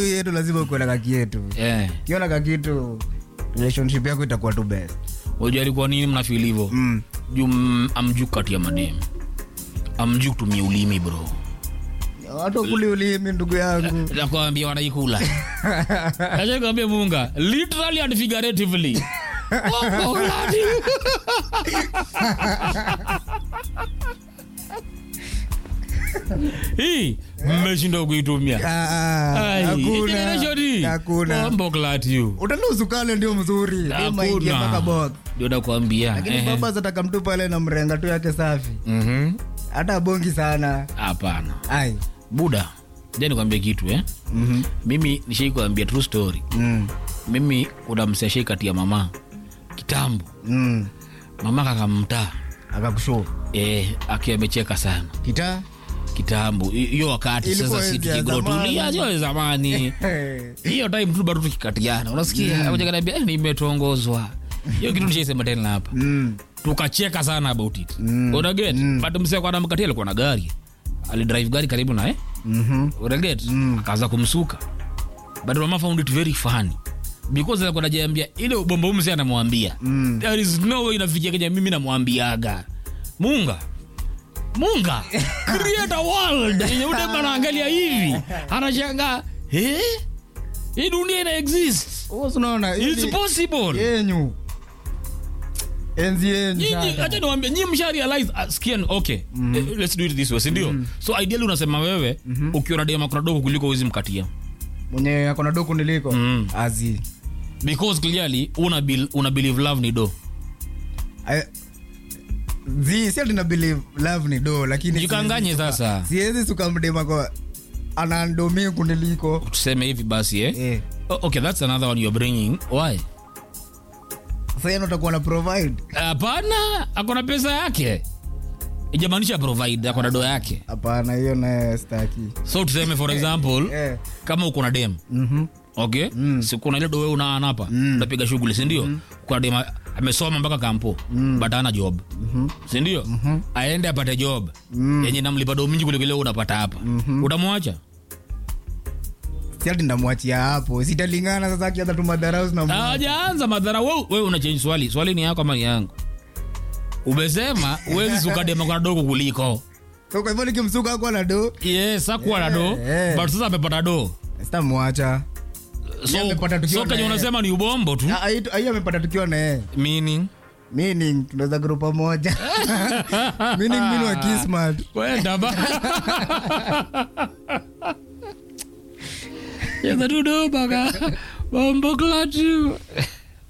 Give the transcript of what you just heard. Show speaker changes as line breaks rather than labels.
yetu lazima ukuwe na kakietu
eh
kiona kakitu relationship yako itakuwa tu best
unajua alikuwa nini mnafeel hivyo
mm.
juu mm, amjuu kati ya madem amjuu kutumia ulimi bro
watu kuli ulimi ndugu yangu
nakwambia wanaikula achakwambia munga literally and figuratively Wako gladi. hii mmeshindwa kuitumia
Ah, ah,
Ai,
hakuna
generation hii.
hakuna
Bombo glad you.
utanusu kale ndio mzuri Ndio maingia mpaka
Hakuna.
box
ndio nakwambia
lakini
Ehe.
baba zataka mtu pale na mrenga tu yake safi
Mhm.
hata bongi sana
hapana
ai
buda ja nikwambia kitu eh?
Mhm.
mimi nishai kuambia true story
Mm.
mimi kuna mseshai kati ya mama kitambo
Mm.
mama kakamtaa
akakushuu
eh, akiwa amecheka sana
kita
kitambo Hi- hiyo wakati
Ilikuwa
sasa si
enzi ya
tukigrotulia
zamani.
sio zamani hiyo time tu bado tukikatiana unasikia mm. kaniambia eh, nimetongozwa hiyo kitu nishaisema tena hapa
Mm.
tukacheka sana about it
Mm.
unaget but msee kwa namkatia alikuwa na gari alidrive gari karibu naye
Mhm.
unaget akaanza kumsuka but mama found it very funny because alikuwa anajiambia ile ubombo mse anamwambia
Mm.
there is no way inafikia kenya mimi namwambiaga munga munga create a world yenye udema anaangalia hivi anashanga eh? hii dunia ina exist
Wewe unaona
it's
hivi
possible
yenyu enzi yenyu
Nyinyi-
sasa.
acha niwaambie nyinyi msha realize uh, skian okay eh, let's do it this way si ndio so ideally unasema wewe ukiona dema kuna dogo kuliko uwezi mkatia
mwenye akona doku niliko
Mm.
azi
because clearly una, bil, una believe love ni do
I- zi si ati na believe love ni do lakini
jikanganye sasa
siwezi sukamdema kwa anandomi kuniliko
tuseme hivi basi eh?
eh.
O- okay that's another one you're bringing why
sasa yeye utakuwa na provide
hapana akona pesa yake ijamaanisha provide akona do yake
hapana hiyo naye staki
so tuseme for example
eh.
kama uko na dem
Mhm.
okay mm. sikuna ile dowe unaana hapa mm. unapiga shughuli sindio mm. kuna dem amesoma mpaka kampo mm. but ana job mm-hmm. sindio mm-hmm. aende apate job mm. yenye namlipa do mingi kuliko ile unapata hapa mm-hmm. utamwacha
si ati ndamwachia hapo sitalingana sasa akianza tu madharau na
hajaanza madhara we, we una change swali swali ni yako ama ni yangu umesema uwezi suka dema kwa dogo kuliko
so kwa hivyo nikimsuka akuwa na do
yes akuwa na do
Eh.
but sasa amepata do
sitamwacha
so,
amepata tukiwa
so kenye
na yeye.
unasema ni ubombo tu
Ah, hii- hii amepata tukiwa na yeye
meaning
meaning tunaweza group pamoja meaning mimi ni wa kismat
kwenda ba Cheza tu do baka bombo klatu